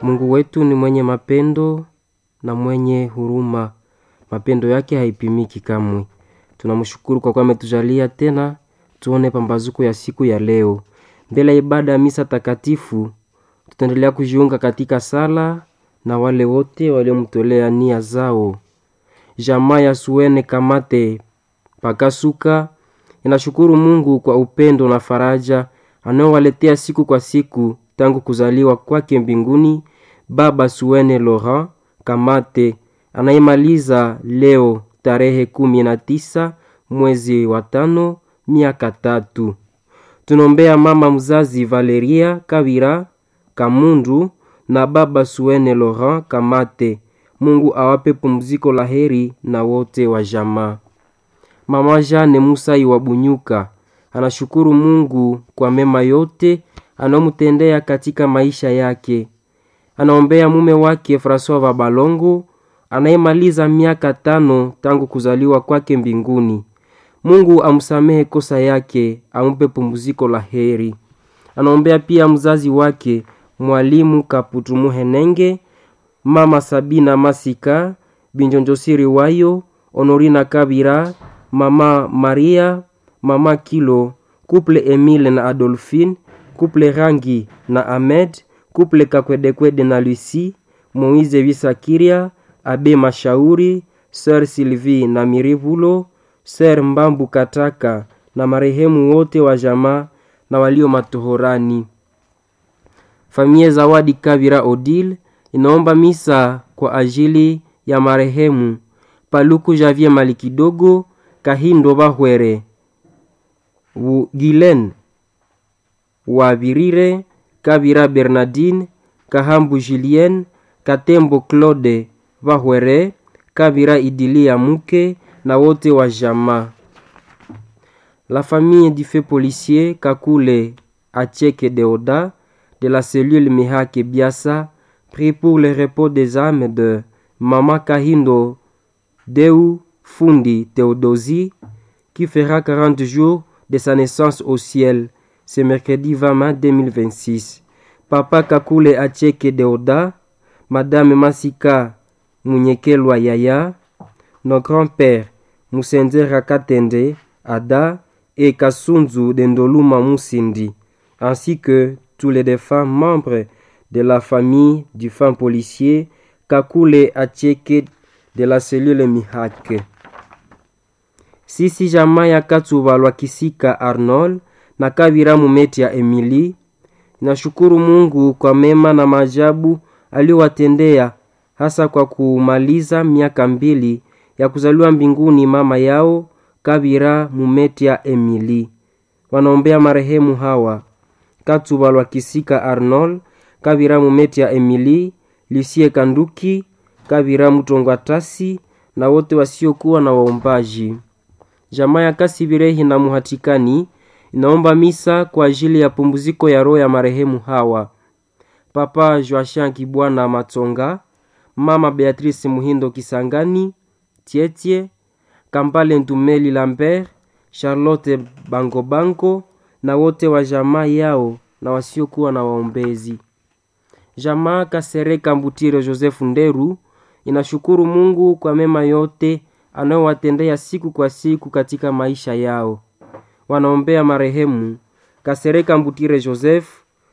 Mungu wetu ni mwenye mapendo na mwenye huruma, mapendo yake haipimiki kamwe. Tunamshukuru kwa kuwa ametujalia tena tuone pambazuko ya siku ya leo. Mbele ya ibada ya misa takatifu, tutaendelea kujiunga katika sala na wale wote waliomtolea nia zao. Jamaa ya Suene Kamate Pakasuka inashukuru Mungu kwa upendo na faraja anaowaletea siku kwa siku tangu kuzaliwa kwake mbinguni Baba Suene Laurent Kamate anayemaliza leo tarehe kumi na tisa mwezi wa tano miaka tatu. Tunaombea mama mzazi Valeria Kawira Kamundu na baba Suene Laurent Kamate. Mungu awape pumziko la heri na wote wa jamaa. Mama Jane Musai wa Bunyuka anashukuru Mungu kwa mema yote anayomtendea katika maisha yake. Anaombea mume wake Francois wa Balongo anayemaliza miaka tano tangu kuzaliwa kwake mbinguni. Mungu amsamehe kosa yake, ampe pumziko la heri. Anaombea pia mzazi wake mwalimu Kaputu Muhenenge, mama Sabina Masika, Binjonjosiri Wayo, Honorina Kabira, mama Maria, mama Kilo, kuple Emile na Adolphine, kuple Rangi na Ahmed, kuple Kakwedekwede na Lucie, Moize Visakiria, Abe Mashauri, Sir Sylvie na Mirivulo, Sir Mbambu Kataka na marehemu wote wa jamaa na walio matohorani. Familia Zawadi Kavira Odile inaomba misa kwa ajili ya marehemu Paluku Javier Malikidogo, Kahindo Bahwere, Gilen Wabirire, Kavira Bernardine, Kahambu Julien, Katembo Claude Bahwere, Kavira Idilia Muke na wote wa jamaa. La famille du feu policier Kakule Acheke Deoda de la cellule Mihake Biasa prie pour le repos des âmes de Mama Kahindo Deu Fundi Theodosie qui fera 40 jours de sa naissance au ciel ce mercredi 20 mai 2026. Papa Kakule Acheke Deoda, Madame Masika Munyekelwa Yaya, nos grands-pères Musenze Rakatende, Ada et Kasunzu Dendoluma Musindi, ainsi que tous les défunts membres de la famille du fin policier Kakule Acheke de la cellule Mihake. Sisi jamaa ya Katsubalwa Kisika Arnold na Kabira Mumeti ya Emily nashukuru Mungu kwa mema na maajabu aliyowatendea hasa kwa kumaliza miaka mbili ya kuzaliwa mbinguni mama yao Kabira Mumetia Emily. Wanaombea marehemu hawa Katsubalwa Kisika Arnold, Kabira Mumetia Emily, Lucie Kanduki, Kabira Mutongwatasi na wote wasiokuwa na waombaji. Jamaa ya Kasibirehi na Muhatikani inaomba misa kwa ajili ya pumziko ya roho ya marehemu hawa Papa Joachim Kibwana Matsonga, Mama Beatrice Muhindo Kisangani, Tietie Kambale Ntumeli Lambert, Charlotte Bangobango na wote wa jamaa yao na wasiokuwa na waombezi. Jamaa Kasereka Mbutire Joseph Nderu inashukuru Mungu kwa mema yote anayowatendea siku kwa siku katika maisha yao. Wanaombea marehemu Kasereka Mbutire Joseph,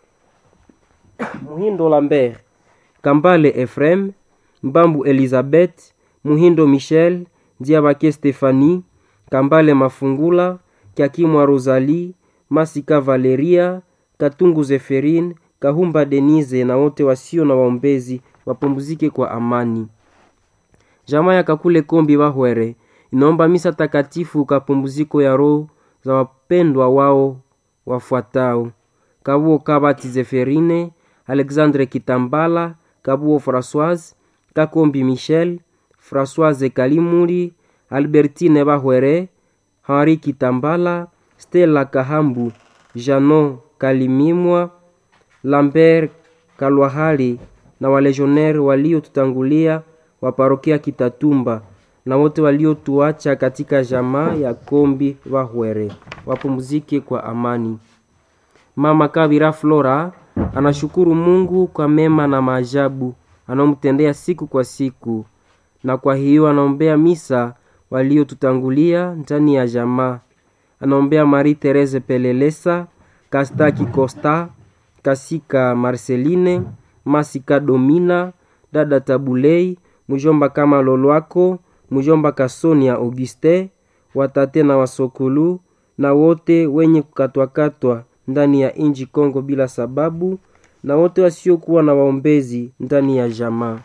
Muhindo Lambert, Kambale Efrem, Mbambu Elizabeth, Muhindo Michel, Diabake Stefani, Kambale Mafungula, Kyakimwa Rosalie, Masika Valeria, Katungu Zeferine, Kahumba Denise na wote wasio na waombezi wapumzike kwa amani. Jamaa ya Kakule Kombi Bahwere inaomba misa takatifu kwa pumziko ya roho za wapendwa wao wafuatao: Kabuo Kabati Zeferine, Alexandre Kitambala, Kabuo Françoise, Kakombi Michel, Françoise Kalimuri, Albertine Bahwere, Henri Kitambala, Stella Kahambu, Janon Kalimimwa, Lambert Kalwahali na walejoneri waliotutangulia wa parokia Kitatumba na wote waliotuacha katika jamaa ya Kombi Bahwere wapumzike kwa amani. Mama Kabira Flora anashukuru Mungu kwa mema na maajabu anaomtendea siku kwa siku, na kwa hiyo anaombea misa waliotutangulia ndani ya jamaa. Anaombea Marie Therese Pelelesa, Kastaki Costa, Kasika Marceline, Masika Domina, dada Tabulei, mjomba kama Lolwako, mjomba Kasonia Auguste, watate na wasokulu na wote wenye kukatwakatwa ndani ya inji Kongo bila sababu na wote wasiokuwa na waombezi ndani ya jamaa.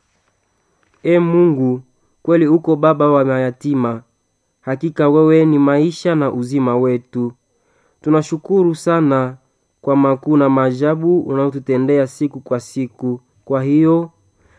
E Mungu, kweli uko baba wa mayatima, hakika wewe ni maisha na uzima wetu. Tunashukuru sana kwa makuu na maajabu unaotutendea siku kwa siku. Kwa hiyo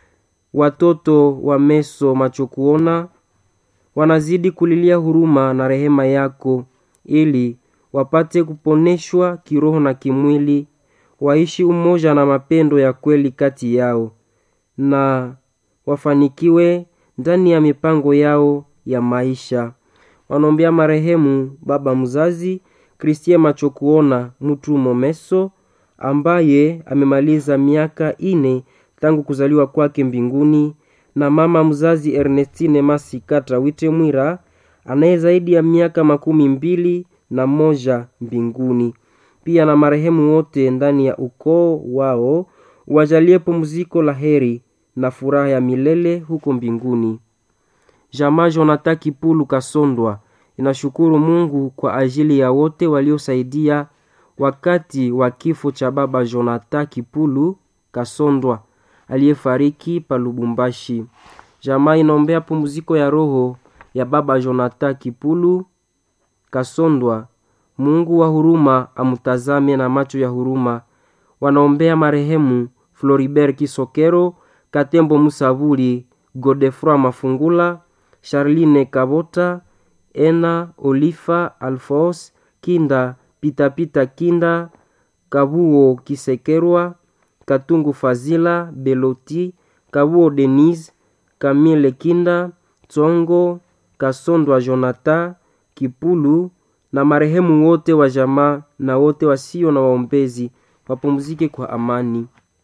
watoto wa meso macho kuona wanazidi kulilia huruma na rehema yako, ili wapate kuponeshwa kiroho na kimwili, waishi umoja na mapendo ya kweli kati yao, na wafanikiwe ndani ya mipango yao ya maisha. Wanaombea marehemu baba mzazi Kristie macho kuona mtu momeso ambaye amemaliza miaka ine tangu kuzaliwa kwake mbinguni na mama mzazi Ernestine Masikata Witemwira anaye zaidi ya miaka makumi mbili na moja mbinguni. Pia na marehemu wote ndani ya ukoo wao wajalie pumziko la heri na furaha ya milele huko mbinguni. Jamaa Jonathan Kipulu Kasondwa inashukuru Mungu kwa ajili ya wote waliosaidia wakati wa kifo cha baba Jonathan Kipulu Kasondwa aliyefariki pa Lubumbashi. Jamaa inaombea pumziko ya roho ya baba Jonathan Kipulu Kasondwa. Mungu wa huruma amtazame na macho ya huruma. Wanaombea marehemu Floribert Kisokero, Katembo Musavuli, Godefroy Mafungula, Charline Kabota, Ena Olifa Alfos Kinda, Pitapita Kinda, Kabuo Kisekerwa, Katungu Fazila, Beloti, Kabuo Denise, Kamile Kinda, Tsongo, Kasondwa Jonathan, Kipulu na marehemu wote wa jamaa na wote wasio na waombezi wapumzike kwa amani.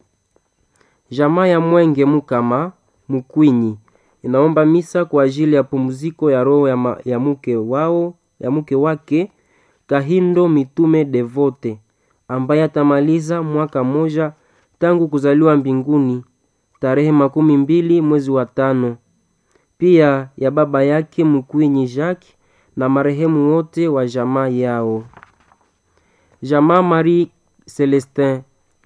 Jamaa ya Mwenge Mukama Mukwinyi inaomba misa kwa ajili ya pumziko ya roho ya, ma, ya mke wao ya mke wake Kahindo Mitume Devote ambaye atamaliza mwaka moja tangu kuzaliwa mbinguni tarehe makumi mbili mwezi wa tano. Pia ya baba yake Mkwinyi Jacques na marehemu wote wa jamaa yao. Jamaa Marie Celestin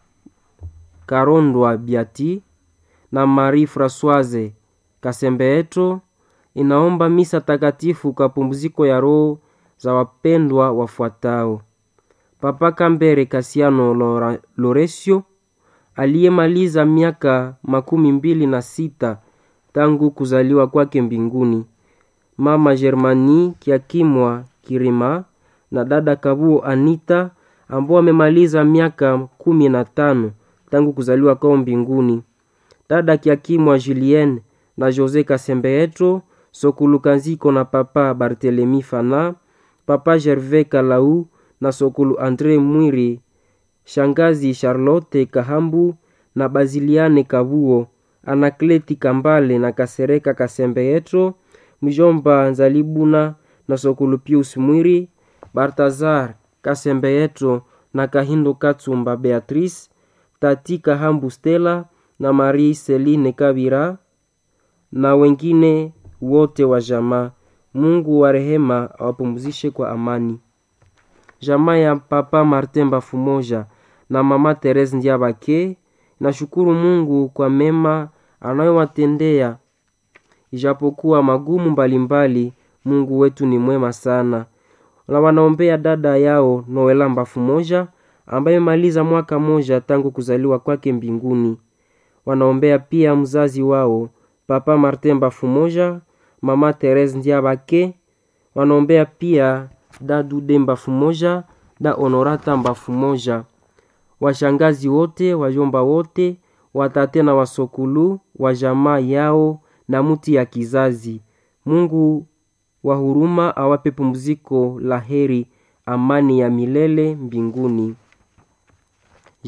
Karondwa Biati na Marie Françoise Kasembeeto inaomba misa takatifu kwa pumziko ya roho za wapendwa wafuatao: Papa Kambere Kasiano Lora, Loresio aliyemaliza miaka makumi mbili na sita tangu kuzaliwa kwake mbinguni, Mama Germani Kiakimwa Kirima na dada Kabuo Anita ambao wamemaliza miaka kumi na tano tangu kuzaliwa kwao mbinguni, dada Kiakimwa Julienne na Jose Kasembeetro Sokulu na papa Barthelemy Fana, papa Gervais Kalau na Sokulu Andre Mwiri, shangazi Charlotte Kahambu na Baziliane Kabuo, Anakleti Kambale na Kasereka Kasembeetro, mjomba Nzalibuna na Sokulu Pius Mwiri, Bartazar Kasembeetro na Kahindo Katsumba Beatrice, Tati Kahambu Stella na Marie Celine Kabira na wengine wote wa jamaa. Mungu wa rehema awapumzishe kwa amani. Jamaa ya Papa Martin Bafumoja na Mama Therese Ndiabake nashukuru Mungu kwa mema anayowatendea ijapokuwa magumu mbalimbali. Mungu wetu ni mwema sana, na wanaombea dada yao Noela Bafumoja ambaye maliza mwaka moja tangu kuzaliwa kwake mbinguni. Wanaombea pia mzazi wao Papa Martin Bafumoja, Mama Therese Ndiabake. Wanaombea pia Dadude Mbafumoja, da Honorata Mbafumoja, washangazi wote, wajomba wote, watate na wasokulu wa jamaa yao na muti ya kizazi. Mungu wa huruma awape pumziko la heri, amani ya milele mbinguni.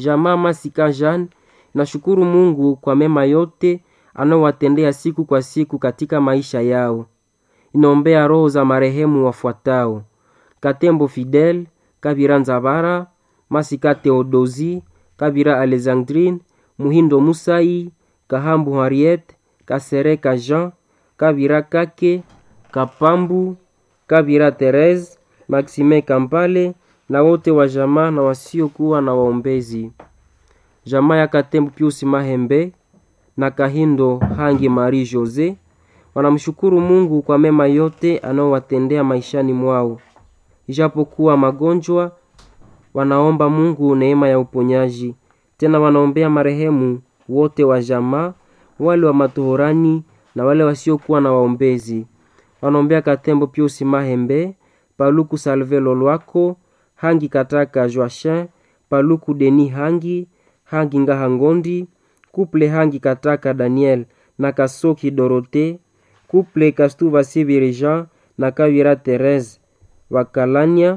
Jamaa Masika Jean inashukuru Mungu kwa mema yote anaowatendea siku kwa siku katika maisha yao. Inaombea roho za marehemu wafuatao: Katembo Fidel, Kabira Nzabara, Masika Theodosi, Kabira Alexandrine, Muhindo Musai, Kahambu Henriette, Kasereka Jean, Kabira Kake, Kapambu, Kabira Therese, Maxime Kampale na wote wa jamaa na wasiokuwa na waombezi. Jamaa ya Katembo Pius Mahembe na Kahindo Hangi Marie Jose wanamshukuru Mungu kwa mema yote anaowatendea maishani mwao. Ijapokuwa magonjwa, wanaomba Mungu neema ya uponyaji. Tena wanaombea marehemu wote wa jamaa, wale wa matohorani na wale wasiokuwa na waombezi. Wanaombea Katembo Pius Mahembe, Paluku Salve Lolwako, Hangi Kataka Joachin, Paluku Deni Hangi, Hangi Ngaha Ngondi, Kuple Hangi Kataka Daniel na Kasoki Dorote, Kuple Kastuva Sibiri Jean na Kawira Therese Wakalania,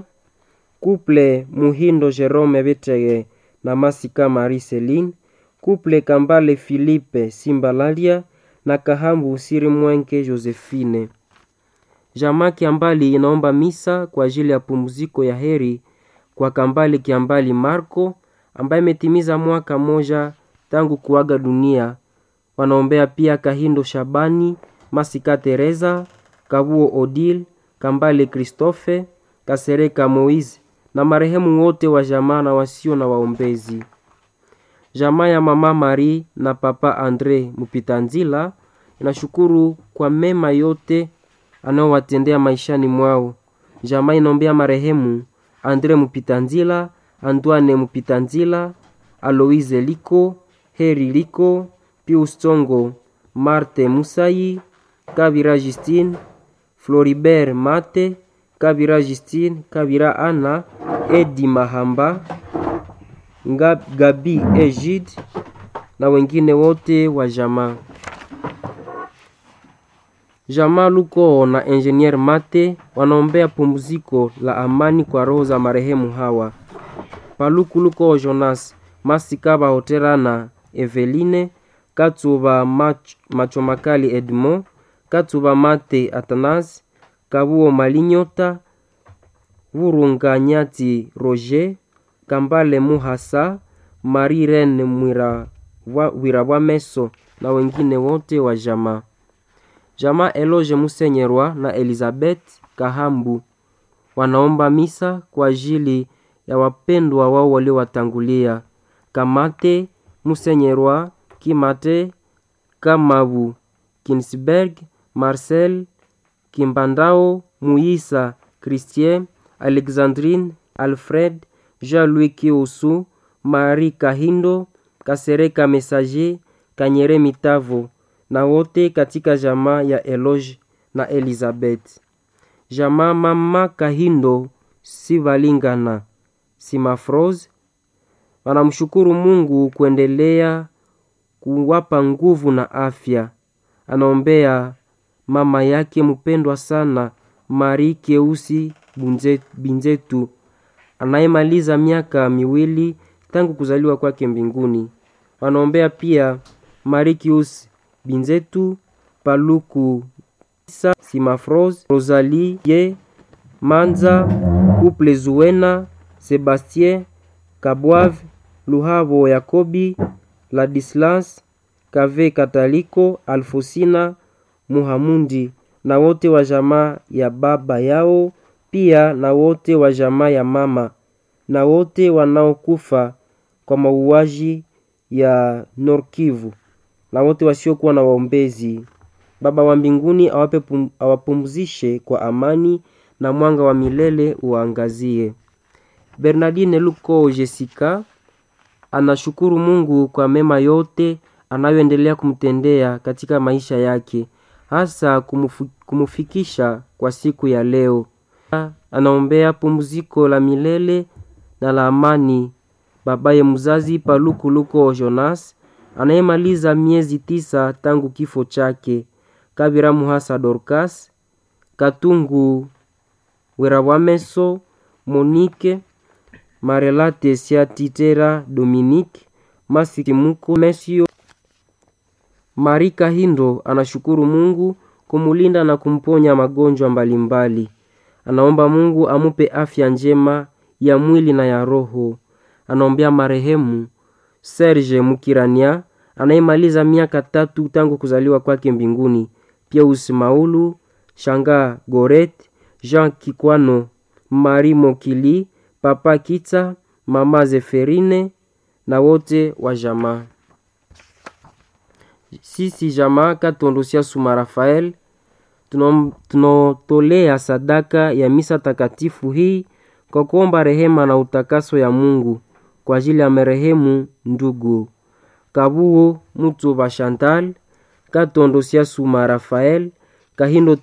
Kuple Muhindo Jerome Betege na Masika Marie Celine, Kuple Kambale Philippe Simbalalia na Kahambu Siri Mwenke Josephine. Jamaa Kiambali inaomba misa kwa ajili ya pumziko ya heri kwa Kambale Kiambali Marco ambaye imetimiza mwaka moja tangu kuaga dunia. Wanaombea pia Kahindo Shabani, Masika Teresa, Kabuo Odile, Kambale Christophe, Kasereka Moise na marehemu wote wa jamaa na wasio na waombezi. Jamaa ya mama Marie na papa Andre Mupitanzila inashukuru kwa mema yote anaowatendea maishani mwao. Jamaa inaombea marehemu Andre Mupitanzila, Antoine Mupitanzila, Aloise Liko, Heri Liko, Pius Tsongo, Marte Musai, Kabira Justine, Floribert Mate, Kabira Justine, Kabira Ana, Edi Mahamba, Nga- Gabi Ejid na wengine wote wa jamaa. Jamaa Luko na Engineer Mate wanaombea pumziko la amani kwa roho za marehemu hawa: Paluku Luko Jonas, Masikaba Hotera na Eveline, Katsuba Mach, Macho Makali Edmond, Katsuba Mate Atanas, Kabuo Malinyota, Vurunga Nyati Roger, Kambale Muhasa, Marie Rene Mwira wa- Wirabwameso na wengine wote wa jamaa. Jamaa Eloge Musenyerwa na Elizabeth Kahambu wanaomba misa kwa ajili ya wapendwa wao waliowatangulia: Kamate Musenyerwa, Kimate Kamabu, Kinsberg, Marcel Kimbandao, Muisa Christien, Alexandrine, Alfred, Jean-Louis Kiusu, Marie Kahindo, Kasereka Messager, Kanyere Mitavo na wote katika jamaa ya Eloge na Elizabeth. Jamaa mama Kahindo Sivalingana Simafrose wanamshukuru Mungu kuendelea kuwapa nguvu na afya. Anaombea mama yake mpendwa sana Marie Keusi Bunze- Binzetu anayemaliza miaka miwili tangu kuzaliwa kwake mbinguni. Wanaombea pia Marikius Binzetu, Paluku Isa, Simafros, Rosalie Ye, Manza, Couple Zuena, Sebastien Kabwave, Luhavo Yakobi, Ladislas Kave Kataliko, Alfosina Muhamundi na wote wa jamaa ya baba yao, pia na wote wa jamaa ya mama na wote wanaokufa kwa mauaji ya Norkivu na wote wasiokuwa na waombezi. Baba wa mbinguni awape pum, awapumzishe kwa amani na mwanga wa milele uwaangazie. Bernardine Luko Jessica anashukuru Mungu kwa mema yote anayoendelea kumtendea katika maisha yake, hasa kumufu, kumufikisha kwa siku ya leo. Anaombea pumziko la milele na la amani babaye mzazi Paluku Luko Jonas anayemaliza miezi tisa tangu kifo chake, Kabira Muhasa Dorcas Katungu Werawameso Monike Marelate Siatitera Dominique Masikimuko Mesio Mari Kahindo anashukuru Mungu kumulinda na kumponya magonjwa mbalimbali. Anaomba Mungu amupe afya njema ya mwili na ya roho. Anaombea marehemu Serge Mukirania anayemaliza miaka tatu tangu kuzaliwa kwake mbinguni. Pia Usimaulu Shanga Goret Jean Kikwano Mari Mokili Papa Kitsa Mama Zeferine na wote wa jamaa. Sisi jamaa Katondo Suma Rafael tunatolea sadaka ya misa takatifu hii kwa kuomba rehema na utakaso ya Mungu kwa ajili ya marehemu ndugu Kabuo Mutuba Chantal Katondo Suma Rafael Kahindo